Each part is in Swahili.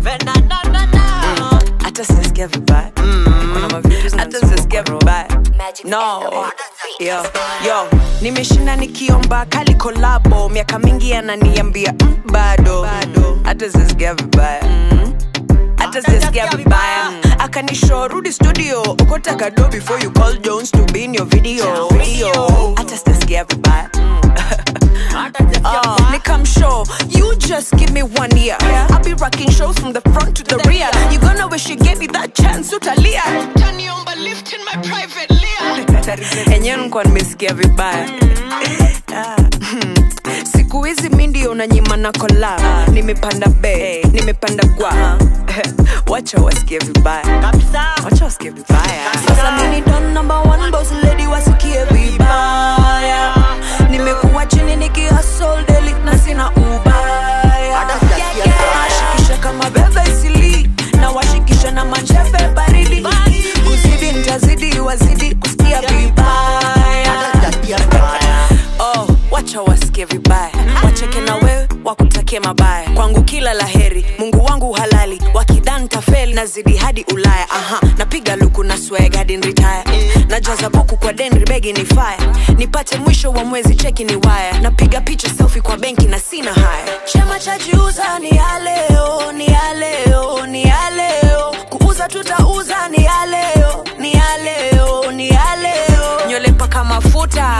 hata sijasikia vibaya Kuna mavitu hata sijasikia vibaya no yo, yo nimeshinda nikiomba kali kolabo miaka mingi ananiambia mm, bado hata sijasikia vibaya hata sijasikia vibaya akanisho rudi studio ukotaka do before you call jones to be in your video video hata sijasikia vibaya Uh, Nikam show, you just give me one year. I'll be rocking shows from the front to the rear. You gonna wish you gave me that chance, utalia. Taniomba lift in my private layer. Enyewe nikuwa nimesikia vibaya. Ah, hmm. Siku hizi mi ndio unanyima na kola. Nimepanda be, nimepanda gwa. Wacha wasikie vibaya. Wacha wasikie vibaya. Sasa mimi don number one boss lady wasikie vibaya. Nimekuwa chini nikihustle daily na sina ubaya. Nashikisha kama bebe isili na washikisha na mancheve baridi. Kuzidi nitazidi wazidi kusikia vibaya. Oh, wacha wasikie vibaya, wacheke na wewe wakutakie mabaya. Kwangu kila laheri, Mungu wangu halali, wakidhan tafeli nazidi hadi Ulaya. Aha, napiga luku na swag hadi retire, najaza buku kwa denri begi ni fire, nipate mwisho wa mwezi cheki ni waya, napiga picha selfie kwa benki na sina haya. Chama cha jiuza ni ya leo, ni ya leo, ni ya leo, kuuza tutauza ni ya leo, ni ya leo, ni ya leo, nywele mpaka mafuta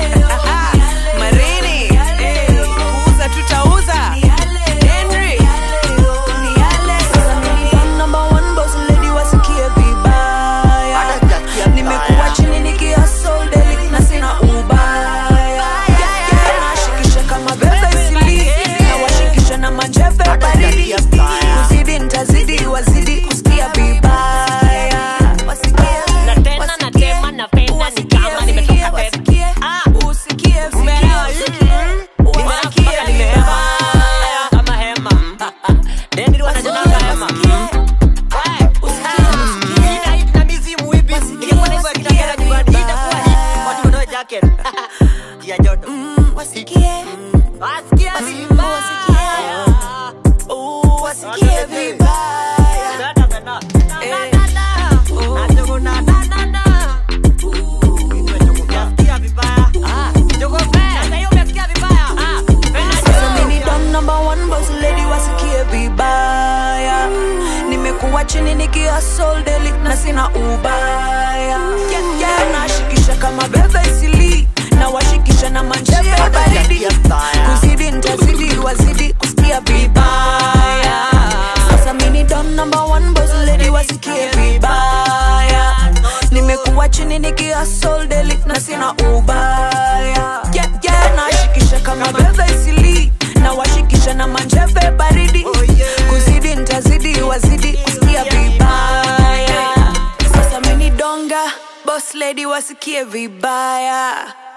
marini kuuza tutauza Henry. Sasa mimi fan number one boss lady wasikie vibaya nimekuwa chini nikihustle daily na sina ubaya nashikisha kama bebe isili na washikisha na manjeve baridi kuzidi nitazidi wazidi kusikia vibaya wasikie Na tena na tema napenda ni kama nimetoka pepe. Ah, umeelewa? Nimerapa nimehema. Kama hema. Dendi wanajinanga hema. Wewe, ina hit na mizimu hivi. Ilikuwa na hivyo ya kitagera nyumbani. Itakuwa hit. Watu wanao jacket. Ya joto. wasikie Wasikia vibaya. wasikie vibaya Na, na, na, na. Na, na, na. Na, jogo, na, na, na, na. Umesikia vibaya. Ah, jogo fair. Sasa hiyo umesikia vibaya. Ah, penda Sasa jogo. mimi don number one boss lady wasikie vibaya nimekuwa chini nikihustle daily na sina ubaya yeah, yeah. nashikisha kama bebe isili na washikisha na manjeve baridi kuzidi nitazidi wazidi kusikia vibaya sasa mimi don number one boss lady wasikie vibaya nimekuwa chini nikihustle daily na sina ubaya yeah, yeah. nashikisha kama bebe isili na washikisha na manjeve baridi kuzidi nitazidi wazidi kusikia vibaya sasa mini donga boss lady wasikie vibaya